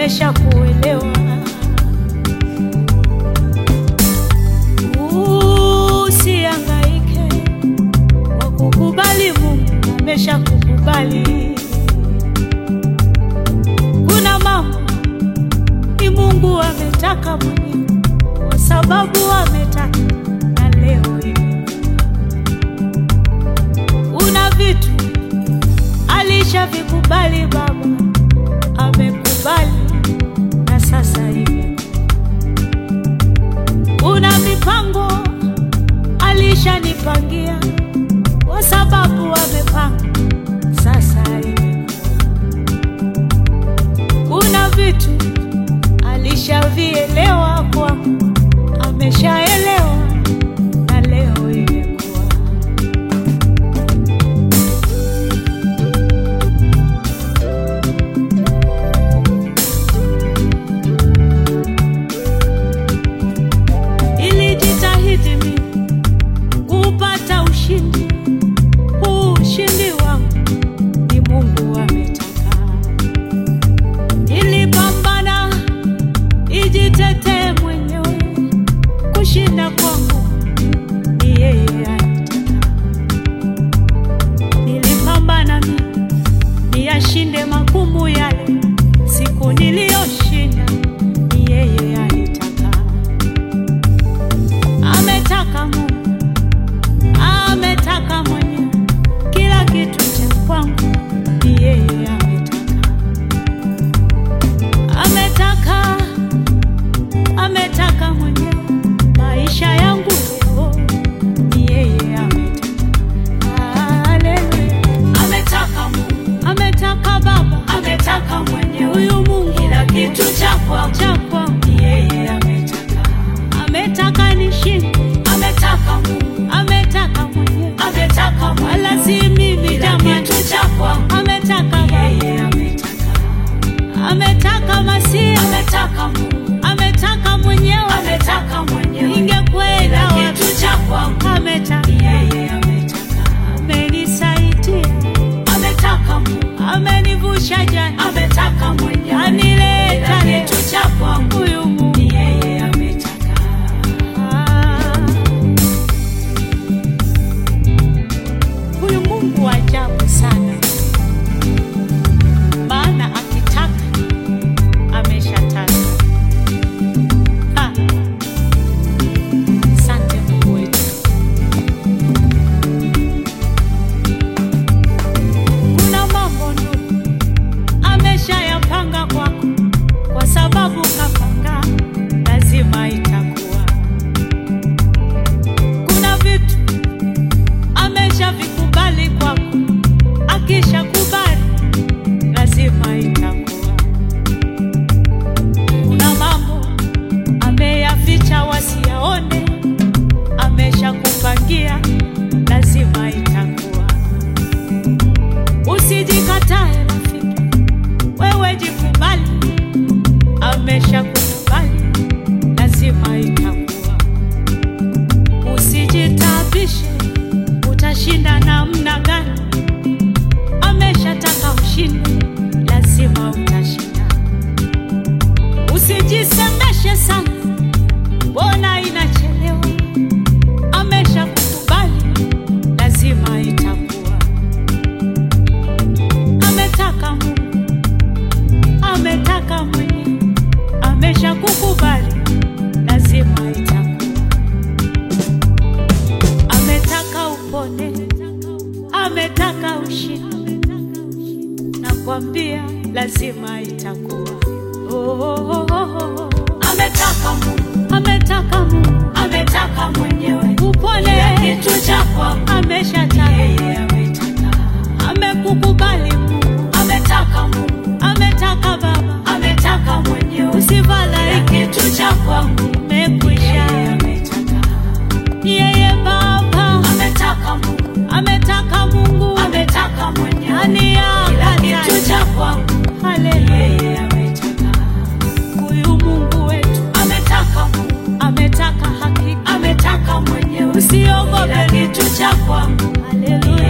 ameshakuelewa. Usihangaike kwa kukubali, Mungu ameshakukubali. Kuna mambo ni Mungu ametaka mwenyewe, kwa sababu ametaka na leo hivi. Kuna vitu alishavikubali Baba, amekubali na sasa hivi. Kuna mipango alishanipangia kwa sababu amepanga sasa hivi. Kuna vitu alishavielewa kwangu, ameshaelewa na leo imekuwa. Nilijitahidi mimi kupata ushindi, huu ushindi wangu ni Mungu ametaka. Nilipambana ijitetee mwenyewe, kushinda kwangu ni yeye alitaka. Nilipambana mimi niyashinde magumu yale, siku niliyoshinda ni yeye alitaka. Ametaka Mungu, ametaka mwenyewe, kila kitu cha kwangu ni yeye ametaka. Ametaka, ametaka mwenyewe, maisha yangu leo ni yeye ametaka. Haleluya. Ametaka Mungu, Ametaka Baba, ametaka mwenyewe, huyu Mungu kila kitu cha kwangu cha kwangu, ni yeye ametaka. ametaka nishinde, Ametaka Mungu, ametaka mwenyewe, ametaka wala mwenyewe, si mimi kila jamani. kitu cha kwangu Ametaka ni Baba, yeye ametaka. ametaka Masia, Ametaka Mungu, ametaka mwenyewe, ametaka mwenyewe, ningekwenda kila wapi? kitu cha kwangu Ametaka, ni yeye ametaka. amenisaidia, Ametaka Mungu, amenivusha jana, ametaka mwenyewe, anileta kila leo. kitu cha kwangu Huyu Mungu ni yeye ametaka. Ah. Huyu Mungu wa ajabu sana, maana akitaka ameshataka. Ah. Asante Mungu wetu. Kuna mambo ndugu ameshayapanga kwako, kwa sababu kapanga, lazima itakuwa. Kuna vitu ameshavikubali kwako, akishakubali lazima itakuwa. Kuna mambo ameyaficha wasiyaone, ameshakupangia, lazima itakuwa. Usijikatae rafiki, wewe jikubali, ameshakukubali, lazima itakuwa. Usijitabishe, utashinda namna gani? Ameshataka ushinde, lazima utashinda. Usijisemeshe sana, mbona inachelewa? Ameshakukubali, lazima itakuwa. Ametaka Mungu, ametaka mwenyewe, ameshakukubali, lazima itakuwa. Ametaka upone, ametaka ushinde, nakwambia lazima itakuwa. Oh, oh, oh, oh, oh. Ametaka Mungu, Ametaka Mungu ametaka mwenyewe, upone, kila kitu cha kwangu ameshataka, yeye ametaka. amekukubali Mungu, Ametaka Mungu, ametaka Baba, ametaka mwenyewe, kila usifadhaike, kitu cha kwangu yeye umekwisha. ametaka. Yeye Baba Ametaka Mungu, ametaka Mungu ametaka mwenyewe, ani kila kitu yakata. cha kwangu Haleluya, yeye ametaka. huyu Mungu wetu Ametaka Mungu, ametaka hakika, ametaka mwenyewe, kila usiogope, kitu cha kwangu haleluya.